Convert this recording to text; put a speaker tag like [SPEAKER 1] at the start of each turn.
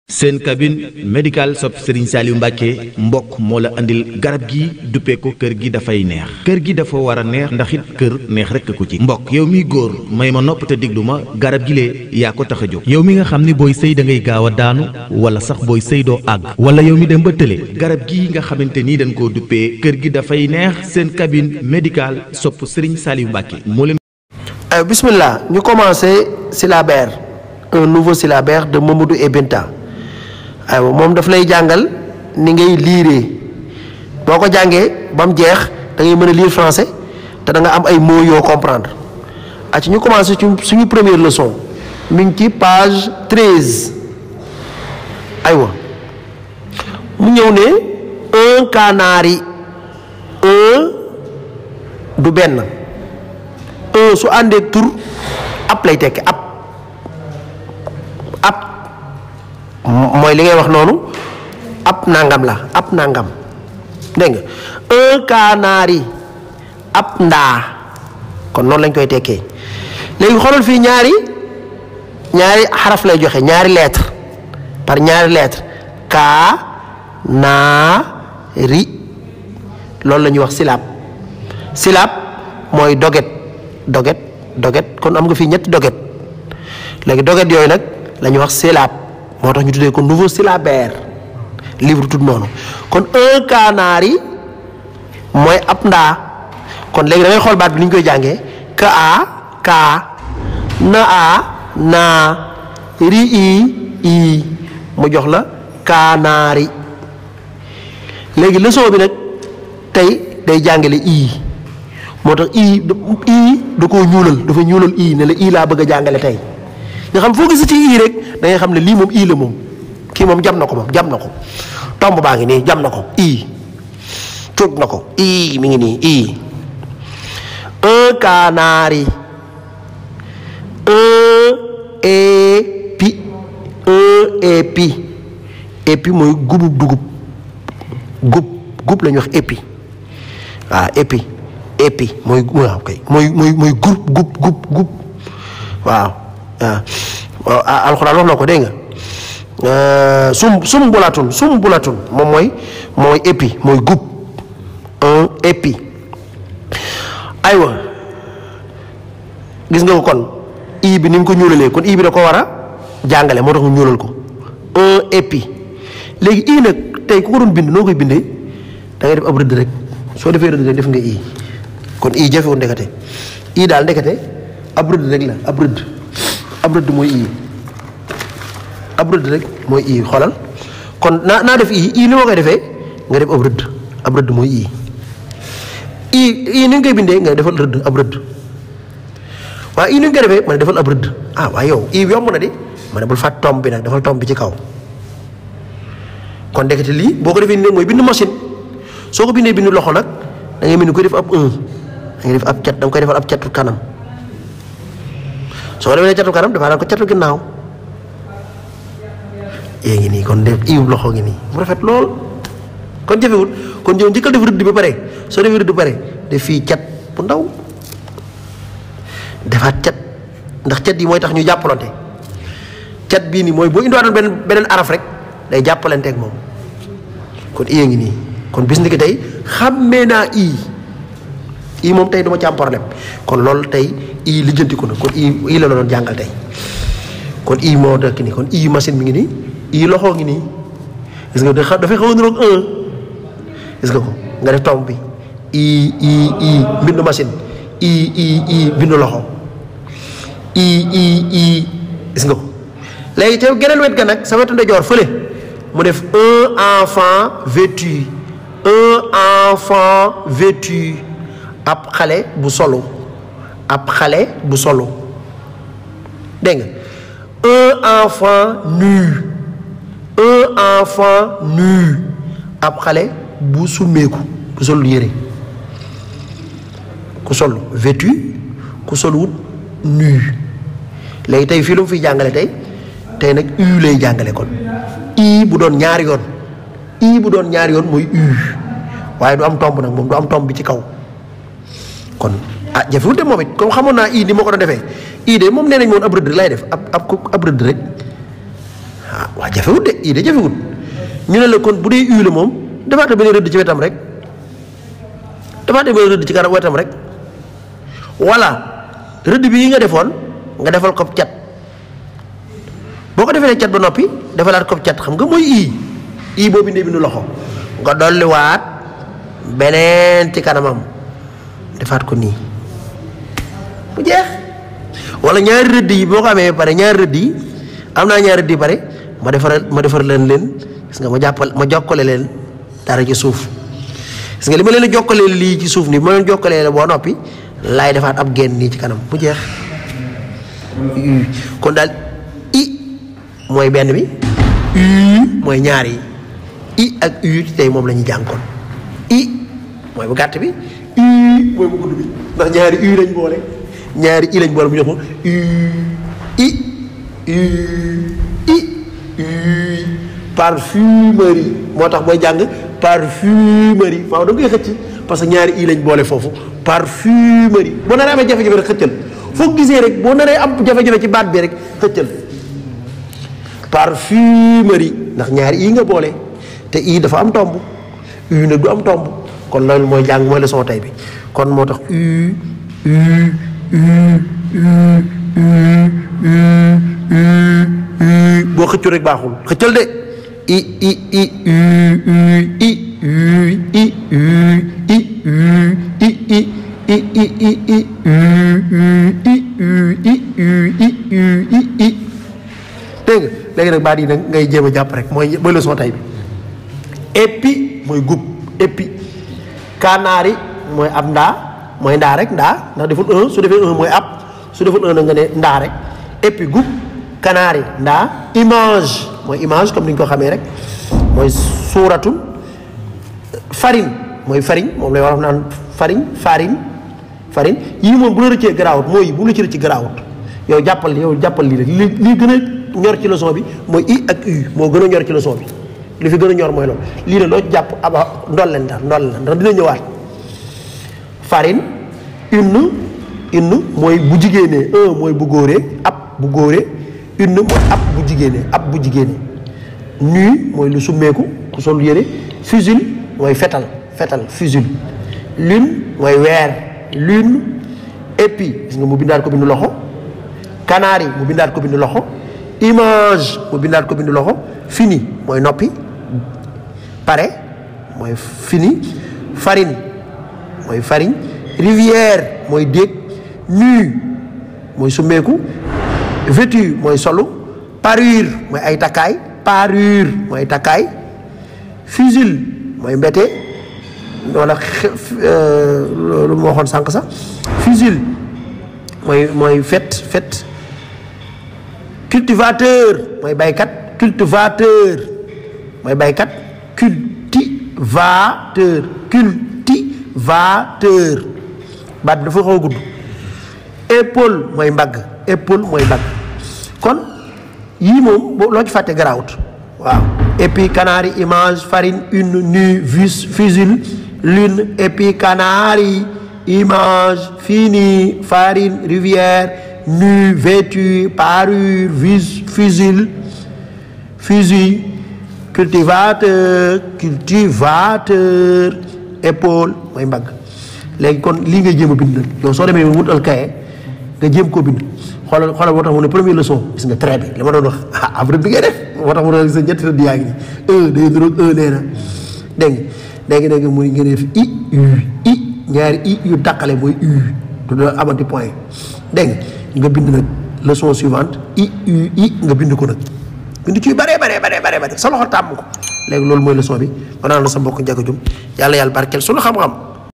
[SPEAKER 1] seen cabine médicale sopp Serigne Saliou Mbacke mbokk moo la andil garab gi duppee ko kër gi dafay neex kër gi dafa war a neex ndax it kër neex rekk ko ci mbokk yow miy góor may ma nopp te déglu ma garab gi lee yaa ko tax a jóg yow mi nga xam ni booy sëy da ngay gaaw a daanu wala sax booy sëy doo àgg wala yow mi dem ba tële garab gi nga xamante ni dañ koo duppee kër gi dafay neex seen cabine médicale sopp Serigne Saliou Mbacke moo leen.
[SPEAKER 2] bismillah ñu commencé syllabaire un nouveau syllabaire de Mamadou et Binta aywa moom daf lay jàngal ni ngay liiree boo ko jàngee ba mu jeex da ngay mën a lire français te da nga am ay mots yoo comprendre a ci ñu commencé ci suñu première leçon mi ngi ci page treize aywa mu ñëw ne un canari un du benn un su àndee tur ab lay tekki ab ab mooy li ngay wax noonu ab nangam la ab nangam dégg nga un canari ab ndaa kon noonu lañ koy tekkee léegi xoolal fii ñaari ñaari xaraf lay joxe ñaari lettre par ñaari lettre ka naa ri loolu la ñuy wax silab silab mooy doget doget doget kon am nga fii ñetti doget léegi doget yooyu nag la ñuy wax silab moo tax ñu tuddee ko nouveau syllabaire livre tout noonu kon un canari mooy ab ndaa kon léegi da ngay xool baat bi ni ñu koy jàngee ka a kaa na a naa ri i i mu jox la kaanaari léegi leçon bi nag tey day jàngale i moo tax i i da koo ñuulal dafa ñuulal i ne la i laa bëgg a jàngale tey nga xam foo gis ci ii rek da ngay xam ne lii moom ii la moom kii moom jam na ko moom jam na ko tomb baa ngi nii jam na ko ii cuuj na ko ii mi ngi nii ii un canari un épi un épi épi mooy gubub dugub gub gub la ñuy wax épi waaw épi épi mooy waaw kay mooy mooy mooy gub gub gub gub waaw waaw alxuraan wax na ko dégg nga sum sum bulatun sum bulatun moom mooy mooy épi mooy gub un épi aywa gis nga ko kon i bi ni mu ko ñuulalee kon i bi da ko war a jàngale moo tax mu ñuulal ko un épi léegi i nag tey ku ko doon bind noo koy bindee da ngay def ab rëdd rek soo defee rëdd rek def nga i kon i jafewul ndekete i daal ndekete ab rëdd rek la ab rëdd ab rëdd mooy ii ab rëdd rek mooy ii xoolal kon naa naa def ii ii ni ma koy defee nga def ab rëdd ab rëdd mooy ii ii ii ni nga koy bindee nga defal rëdd ab rëdd waaye ii ni nga koy defee ma ne defal ab rëdd ah waaye yow ii yomb na di ma ne bul fàtt tomb bi nag defal tomb bi ci kaw kon ndekete lii boo ko defee nii mooy bind machine soo ko bindee bind loxo nag da ngay mel ni koy def ab un da ngay def ab cat da nga koy defal ab catu kanam soo demee catu kanam dafa daan ko catu ginnaaw yée ngi nii kon def iwub loxo ngi nii mu rafet lool kon jafewul kon yow njëkkal def rëdd bi pare soo defee rëdd pare def fii cat bu ndaw defaat cat ndax cat yi mooy tax ñu jàppalante cat bii nii mooy boo indiwaatoon beneen beneen araf rek day jàppalante ak moom kon iyee ngi nii kon bis ni ki tey xàmmee naa ii ii moom tey duma ci am problème kon loolu tey ii lijjanti ko na kon ii ii la doon jàngal tey kon ii moo dëkk nii kon ii machine mi ngi nii ii loxo ngi nii gis nga dafay xaw a niroog un gis nga ko nga def tomb bi ii ii ii bindu machine ii ii ii bindu loxo ii ii ii gis nga ko léegi te geneen wet ga nag sa wetu ndeyjoor fële mu def un enfant vêtu un enfant vêtu ab xale bu solo ab xale bu solo dégg nga un enfant nu un enfant nu ab xale bu summeeku bu sol yére ku sol vêtu ku sol wut nu léegi tey fii lu mu fiy jàngale tey tey nag u lay jàngale kon i bu doon ñaari yoon i bu doon ñaari yoon mooy u waaye du am tomb nag moom du am tomb bi ci kaw kon ah jafewul de moom it comme xamoon naa ii ni ma ko doon defee ii de moom nee nañ moon ab rëdd lay def ab ab ab rëdd rek ah waa jafewut de i de jafewut ñu ne la kon bu dee u la moom defaata benn rëdd ci wetam rek defaata benn rëdd ci kanam wetam rek wala rëdd bi yi nga defoon nga defal ko cat boo ko defee cat ba noppi defalaat ko cat xam nga mooy ii ii boo bindee bindu loxo nga dolliwaat beneen ci kanamam defaat ko nii mu jeex wala ñaari rëdd yi boo ko amee ba pare ñaari rëdd yi am naa ñaari rëdd yi pare ma defar ma defar leen leen gis nga ma jàppal ma jokkale leen dara ci suuf gis nga li ma leen a jokkalee lii ci suuf nii ma leen jokkalee la boo noppi laay defaat ab genn nii ci kanam mu jeex kon daal i mooy benn bi u mooy ñaar yi i ak u tey moom la ñuy jànkoon i mooy bu gàtt bi u mooy bu gudd bi ndax ñaari u lañ boole ñaari i lañ boole mu jox ma u i u i u parfumerie moo tax booy jàng parfumerie faaw da nga koy xëcc parce que ñaari i lañ boole foofu parfumerie boo naree amee jafe-jafe rek xëccal foo gisee rek boo naree am jafe-jafe ci baat bi rek xëccal parfumerie ndax ñaari i nga boole te i dafa am tomb u nag du am tomb kon loolu mooy jàng mooy leçon tey bi kon moo tax u u boo xëccu rek baaxul xëccal de i i i u u i u i u i u i i i i i i u u i u i u i u i i dégg nga léegi nag baat yi nag ngay jéem a jàpp rek mooy mooy leçon tey bi épi mooy gub épi kanaari mooy ab ndaa mooy ndaa rek ndaa ndax deful un su defee un mooy ab su deful un na nga ne ndaa rek épi gub kanaari ndaa image mooy image comme ni ñu ko xamee rek mooy suuratul farine mooy farine moom lay wax naan farine farine farine yii moom bu la rëccee garaawut mooy bu la ci rëcc garaawut yow jàppal yow jàppal lii rek li lii gën a ñor ci leçon bi mooy i ak u moo gën a ñor ci leçon bi li fi gën a ñor mooy loolu lii ne loo ci jàpp aba ndolleen daal ndolleen ndax dina ñëwaat farine une une mooy bu jigéenee un mooy bu góoree ab bu góoree une mooy ab bu jigéenee ab bu jigéenee nu mooy lu summeeku ku sol yére fusil mooy fetal fetal fusil lune mooy weer lune épi gis nga mu bindaat ko bindu loxo canari mu bindaat ko bindu loxo image mu bindaat ko bindu loxo fini mooy noppi pare mooy fini farine mooy farine rivière mooy déeg nu mooy summeeku vêtu mooy solu parure mooy ay takkaay parure mooy takkaay fusil mooy mbete wala loolu moo waxoon sànq sax fusil mooy mooy fet fet cultivateur mooy baykat cultivateur mooy baykat cultivateur cultivateur baat bi dafa xaw a gudd épaule mooy mbagg épaule mooy mbagg kon yii moom boo loo ci fàtte garaawut waaw épi canari image farine une nu vis fusil lune épi canari image fini farine rivière nu vêtu parure vis fusil fusil cultivateur cultivateur épaule mooy mbagg léegi kon lii nga jéem a bind nag yow soo demee wutal kaye nga jéem koo bind xoolal xoolal moo tax mu ne première leçon gis nga trait bi li ma doon wax ah après bi ngay def moo tax mu ne sa ñetti rëdd yaa ngi nii un day niroog un nee na dégg nga léegi dégg nga muy nga def i u i ñaari i yu tàqale mooy u du doon amati point dégg nga nga bind nag leçon suivante i u i nga bind ko nag bind ci yu bare bare bare bare bare sa loxo tàmm ko léegi loolu mooy leçon bi ma naan la sa mbokk Ndiaga Dioum yàlla yàlla barkeel sunu xam-xam